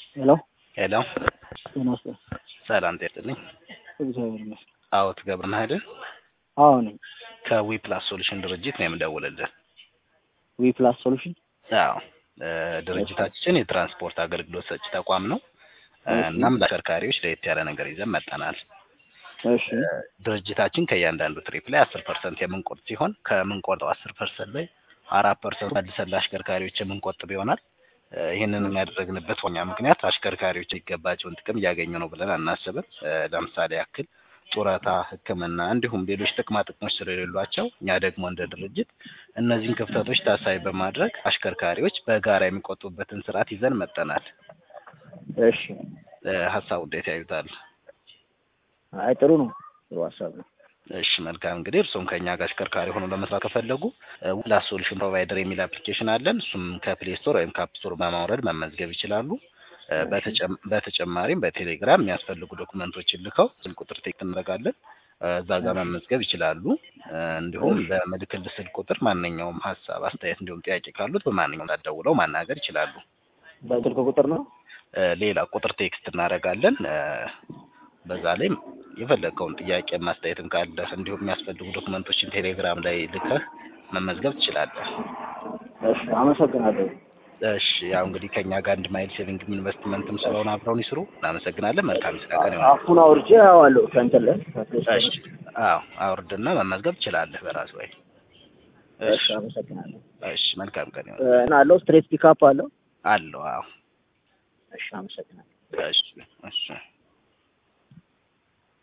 ሄሎ ሄሎ ጤና ይስጥልኝ። ሰላም ጤና ይስጥልኝ። እግዚአብሔር ይመስገን። አዎ ትገብርና አይደል? አዎ ነኝ። ከዊ ፕላስ ሶሉሽን ድርጅት ነው የምደውልልህ። ዊ ፕላስ ሶሉሽን አዎ እ ድርጅታችን የትራንስፖርት አገልግሎት ሰጪ ተቋም ነው። እ እናም ለአሽከርካሪዎች ለየት ያለ ነገር ይዘን መጥተናል። እሺ እ ድርጅታችን ከእያንዳንዱ ትሪፕ ላይ አስር ፐርሰንት የምንቆርጥ ሲሆን ከምንቆርጠው አስር ፐርሰንት ላይ አራት ፐርሰንት መልሰን ለአሽከርካሪዎች የምንቆጥብ ይሆናል። እ ይህንን የሚያደርግንበት ዋና ምክንያት አሽከርካሪዎች የሚገባቸውን ጥቅም እያገኙ ነው ብለን አናስብም። እ ለምሳሌ ያክል ጡረታ፣ ሕክምና እንዲሁም ሌሎች ጥቅማ ጥቅሞች ስለሌሏቸው እኛ ደግሞ እንደ ድርጅት እነዚህን ክፍተቶች ታሳቢ በማድረግ አሽከርካሪዎች በጋራ የሚቆጥቡበትን ስርዓት ይዘን መጥተናል። እሺ። እ ሀሳቡ እንዴት ያዩታል? አይ ጥሩ ነው። ጥሩ ሀሳብ ነው። እሺ መልካም እንግዲህ እርስዎም ከእኛ ጋር አሽከርካሪ ሆኖ ለመስራት ከፈለጉ ዊፕላስ ሶሉሽን ፕሮቫይደር የሚል አፕሊኬሽን አለን። እሱም ከፕሌይ ስቶር ወይም ከአፕ ስቶር በማውረድ መመዝገብ ይችላሉ። እ በተጨም- በተጨማሪም በቴሌግራም የሚያስፈልጉ ዶክመንቶችን ልከው ስልክ ቁጥር ቴክስት እናደርጋለን። እ እዛ ጋር መመዝገብ ይችላሉ። እ እንዲሁም በምልክል ስልክ ቁጥር ማንኛውም ሀሳብ፣ አስተያየት እንዲሁም ጥያቄ ካሉት በማንኛውም ሰዓት ደውለው ማናገር ይችላሉ። በስልክ ቁጥር ነው። እ ሌላ ቁጥር ቴክስት እናደርጋለን። እ በዛ ላይ የፈለገውን ጥያቄ ማስተያየትም ካለ እንዲሁም የሚያስፈልጉ ዶክመንቶችን ቴሌግራም ላይ ልከህ መመዝገብ ትችላለህ። እሺ አመሰግናለሁ። እሺ ያው እንግዲህ ከእኛ ጋር አንድ ማይል ሴቪንግ ኢንቨስትመንትም ስለሆነ አብረውን ይስሩ። እናመሰግናለን። መልካም ስራ ቀን ይሆናል። አፑን አውርጄ አዋለሁ ከእንትን ላይ ከፕሌይ ስቶር እሺ አዎ አውርድና መመዝገብ ትችላለህ በራስ ወይ። እሺ አመሰግናለሁ። እሺ መልካም ቀን እ ይሆናል። እና አለው ስትሬት ፒካፕ አለው። አለው አዎ እሺ አመሰግናለሁ። እሺ እሺ